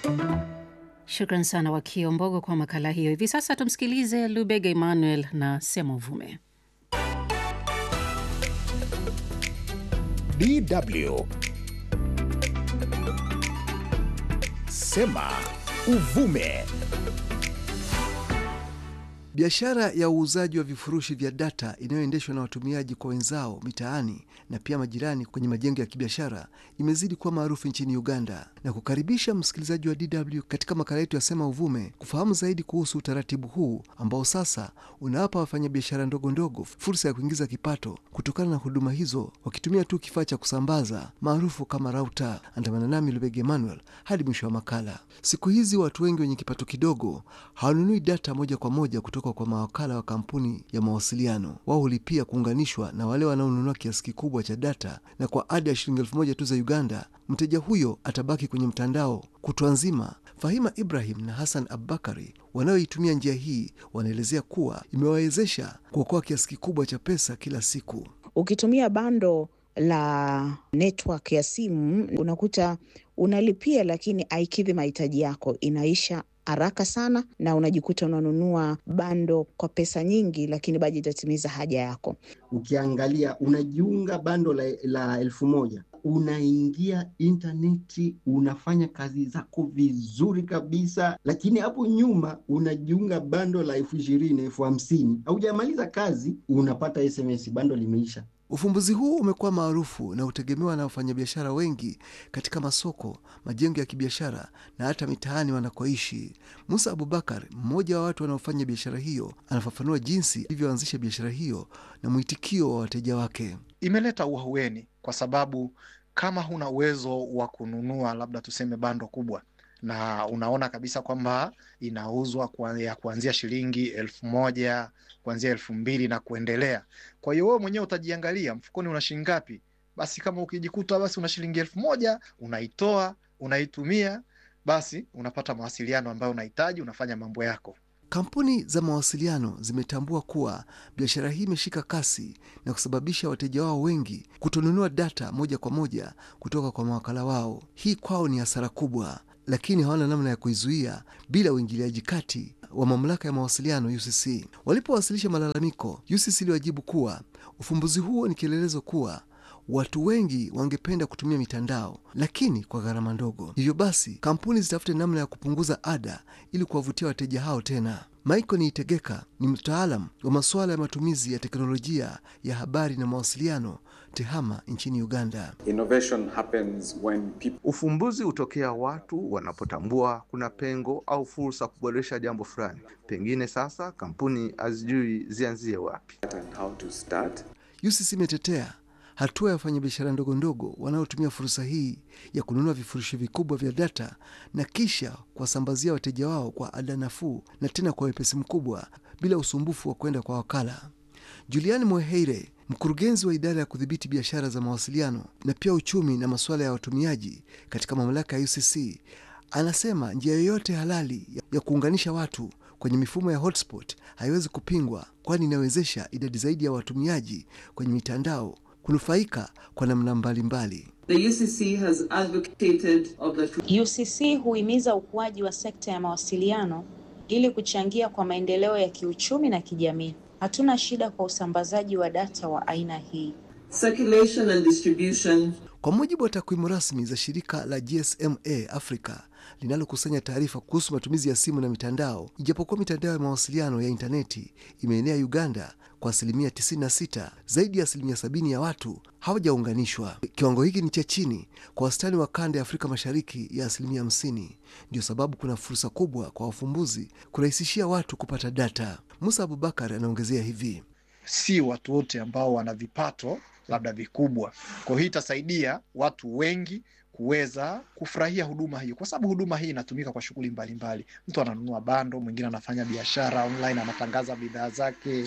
Shukran sana Wakio Mbogo kwa makala hiyo. Hivi sasa tumsikilize Lubega Emmanuel na Sema Uvume. DW Sema Uvume. Biashara ya uuzaji wa vifurushi vya data inayoendeshwa na watumiaji kwa wenzao mitaani na pia majirani kwenye majengo ya kibiashara imezidi kuwa maarufu nchini Uganda, na kukaribisha msikilizaji wa DW katika makala yetu ya Sema Uvume kufahamu zaidi kuhusu utaratibu huu ambao sasa unawapa wafanyabiashara ndogo ndogo fursa ya kuingiza kipato kutokana na huduma hizo wakitumia tu kifaa cha kusambaza maarufu kama rauta. Andamana nami Lubege Emmanuel hadi mwisho wa makala. Siku hizi watu wengi wenye kipato kidogo hawanunui data moja kwa moja kutoka kwa mawakala wa kampuni ya mawasiliano. Wao hulipia kuunganishwa na wale wanaonunua kiasi kikubwa cha data, na kwa ada ya shilingi elfu moja tu za Uganda, mteja huyo atabaki kwenye mtandao kutwa nzima. Fahima Ibrahim na Hassan Abubakari wanaoitumia njia hii wanaelezea kuwa imewawezesha kuokoa kiasi kikubwa cha pesa kila siku. Ukitumia bando la network ya simu unakuta unalipia, lakini haikidhi mahitaji yako, inaisha haraka sana na unajikuta unanunua bando kwa pesa nyingi, lakini bado itatimiza haja yako. Ukiangalia unajiunga bando la, la elfu moja unaingia intaneti unafanya kazi zako vizuri kabisa, lakini hapo nyuma unajiunga bando la elfu ishirini elfu hamsini haujamaliza kazi unapata SMS bando limeisha. Ufumbuzi huu umekuwa maarufu na hutegemewa na wafanyabiashara wengi katika masoko, majengo ya kibiashara na hata mitaani wanakoishi. Musa Abubakar, mmoja wa watu wanaofanya biashara hiyo, anafafanua jinsi ilivyoanzisha biashara hiyo na mwitikio wa wateja wake. Imeleta uahueni kwa sababu kama huna uwezo wa kununua labda tuseme bando kubwa na unaona kabisa kwamba inauzwa kwa ya kuanzia shilingi elfu moja kuanzia elfu mbili na kuendelea. Kwa hiyo wewe mwenyewe utajiangalia mfukoni una shilingi ngapi. Basi kama ukijikuta basi una shilingi elfu moja unaitoa unaitumia, basi unapata mawasiliano ambayo unahitaji, unafanya mambo yako. Kampuni za mawasiliano zimetambua kuwa biashara hii imeshika kasi na kusababisha wateja wao wengi kutonunua data moja kwa moja kutoka kwa mawakala wao. Hii kwao ni hasara kubwa, lakini hawana namna ya kuizuia bila uingiliaji kati wa mamlaka ya mawasiliano UCC. Walipowasilisha malalamiko, UCC iliwajibu kuwa ufumbuzi huo ni kielelezo kuwa watu wengi wangependa kutumia mitandao lakini kwa gharama ndogo. Hivyo basi kampuni zitafute namna ya kupunguza ada ili kuwavutia wateja hao tena. Michael Niitegeka ni mtaalam wa masuala ya matumizi ya teknolojia ya habari na mawasiliano TEHAMA nchini Uganda. Innovation happens when people... Ufumbuzi hutokea watu wanapotambua kuna pengo au fursa kuboresha jambo fulani. Pengine sasa kampuni hazijui zianzie wapi. and how to start. UCC imetetea hatua ya wafanyabiashara ndogo ndogo wanaotumia fursa hii ya kununua vifurushi vikubwa vya data na kisha kuwasambazia wateja wao kwa ada nafuu na tena kwa wepesi mkubwa bila usumbufu wa kwenda kwa wakala. Juliani Mweheire, mkurugenzi wa idara ya kudhibiti biashara za mawasiliano na pia uchumi na masuala ya watumiaji katika mamlaka ya UCC, anasema njia yoyote halali ya kuunganisha watu kwenye mifumo ya hotspot haiwezi kupingwa, kwani inawezesha idadi zaidi ya watumiaji kwenye mitandao kunufaika kwa namna mbalimbali. The UCC has advocated of the UCC huhimiza ukuaji wa sekta ya mawasiliano ili kuchangia kwa maendeleo ya kiuchumi na kijamii. Hatuna shida kwa usambazaji wa data wa aina hii. circulation and distribution Kwa mujibu wa takwimu rasmi za shirika la GSMA Africa linalokusanya taarifa kuhusu matumizi ya simu na mitandao, ijapokuwa mitandao ya mawasiliano ya intaneti imeenea Uganda kwa asilimia 96, zaidi ya asilimia 70 ya watu hawajaunganishwa. Kiwango hiki ni cha chini kwa wastani wa kanda ya Afrika Mashariki ya asilimia 50. Ndio sababu kuna fursa kubwa kwa wafumbuzi kurahisishia watu kupata data. Musa Abubakar anaongezea hivi: si watu wote ambao wana vipato labda vikubwa. Kwa hiyo itasaidia watu wengi kuweza kufurahia huduma hiyo, kwa sababu huduma hii inatumika kwa shughuli mbalimbali. Mtu ananunua bando, mwingine anafanya biashara online, anatangaza bidhaa zake,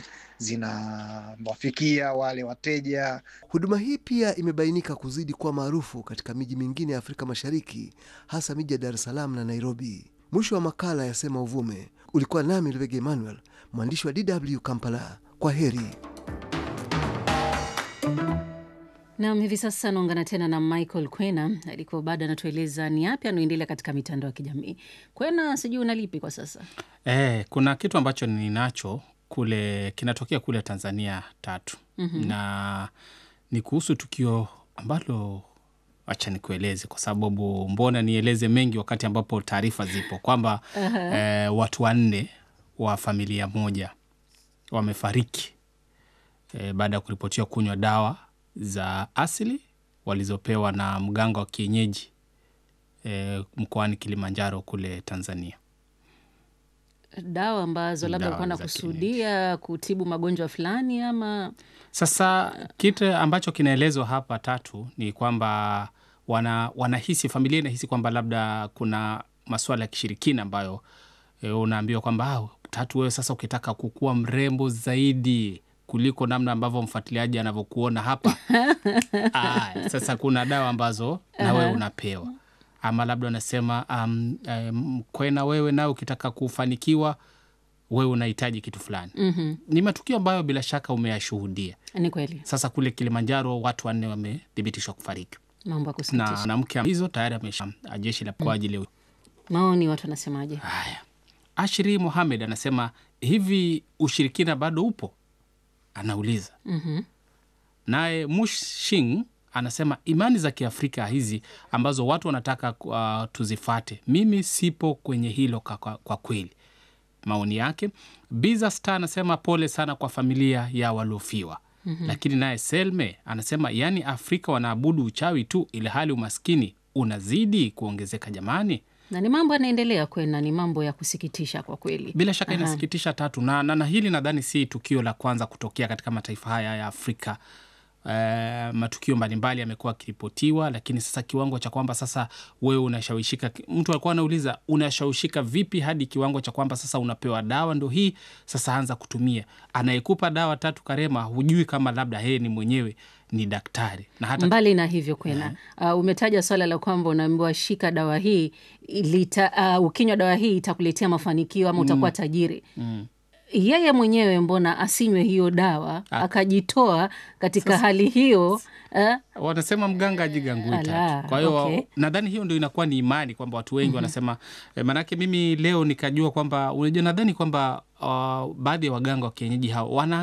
zinawafikia wale wateja. Huduma hii pia imebainika kuzidi kuwa maarufu katika miji mingine ya Afrika Mashariki, hasa miji ya Dar es Salaam na Nairobi. Mwisho wa makala ya Sema Uvume. Ulikuwa nami Lubege Emmanuel, mwandishi wa DW Kampala. Kwa heri. Nam, hivi sasa naungana tena na Michael Kwena alikuwa bado anatueleza ni yapi anaoendelea katika mitandao ya kijamii. Kwena, sijui unalipi kwa sasa? Eh, kuna kitu ambacho ninacho kule kinatokea kule Tanzania tatu Mhm. na ni kuhusu tukio ambalo acha nikueleze kwa sababu mbona nieleze mengi wakati ambapo taarifa zipo kwamba Aha. eh, watu wanne wa familia moja wamefariki eh, baada ya kuripotiwa kunywa dawa za asili walizopewa na mganga wa kienyeji eh, mkoani Kilimanjaro kule Tanzania. Dawa ambazo labda Dawa alikuwa za anakusudia kutibu magonjwa fulani ama Sasa kitu ambacho kinaelezwa hapa tatu ni kwamba wana, wanahisi familia inahisi kwamba labda kuna masuala ya kishirikina ambayo e, unaambiwa kwamba "Ah, tatu, wewe sasa ukitaka kukuwa mrembo zaidi kuliko namna ambavyo mfuatiliaji anavyokuona hapa ah, sasa kuna dawa ambazo na wewe Aha. unapewa ama labda unasema um, um, kwena wewe nawe ukitaka kufanikiwa wewe unahitaji kitu fulani Mhm. ni matukio ambayo bila shaka umeyashuhudia. Ni kweli, Sasa kule Kilimanjaro watu wanne wamethibitishwa kufariki mambo ya na kusikitisha. mwanamke hizo tayari amesha jeshi la kwa ajili ya Maoni watu wanasemaje? haya. Ashiri Mohamed anasema hivi, ushirikina bado upo? Anauliza. Mhm. Naye Mushing anasema imani za Kiafrika hizi ambazo watu wanataka uh, tuzifate, mimi sipo kwenye hilo kwa, kwa, kwa kweli. Maoni yake. Biza Star anasema pole sana kwa familia ya waliofiwa. Mhm. Lakini naye Selme anasema yaani Afrika wanaabudu uchawi tu, ili hali umaskini unazidi kuongezeka jamani. Na ni mambo yanaendelea Kwena, ni mambo ya kusikitisha kwa kweli. Bila shaka Aha. inasikitisha tatu na, na, na hili nadhani si tukio la kwanza kutokea katika mataifa haya ya Afrika. Eh, matukio mbalimbali yamekuwa yakiripotiwa, lakini sasa kiwango cha kwamba sasa wewe unashawishika, mtu alikuwa anauliza unashawishika vipi hadi kiwango cha kwamba sasa unapewa dawa ndo hii sasa anza kutumia. Anayekupa dawa tatu Karema, hujui kama labda yeye ni mwenyewe ni daktari na hata Mbali na hivyo Kwena, uh, umetaja swala la kwamba unaambiwa shika dawa hii ilita, uh, ukinywa dawa hii itakuletea mafanikio ama utakuwa tajiri. mm. Yeye mwenyewe mbona asinywe hiyo dawa Ah. akajitoa katika Sasa- hali hiyo eh? wanasema mganga ajigangui Ala, tatu. Kwa hiyo okay. nadhani hiyo ndio inakuwa ni imani kwamba watu wengi Mhm. wanasema eh, maanake mimi leo nikajua kwamba unajua, nadhani kwamba uh, baadhi ya waganga wa kienyeji hao wana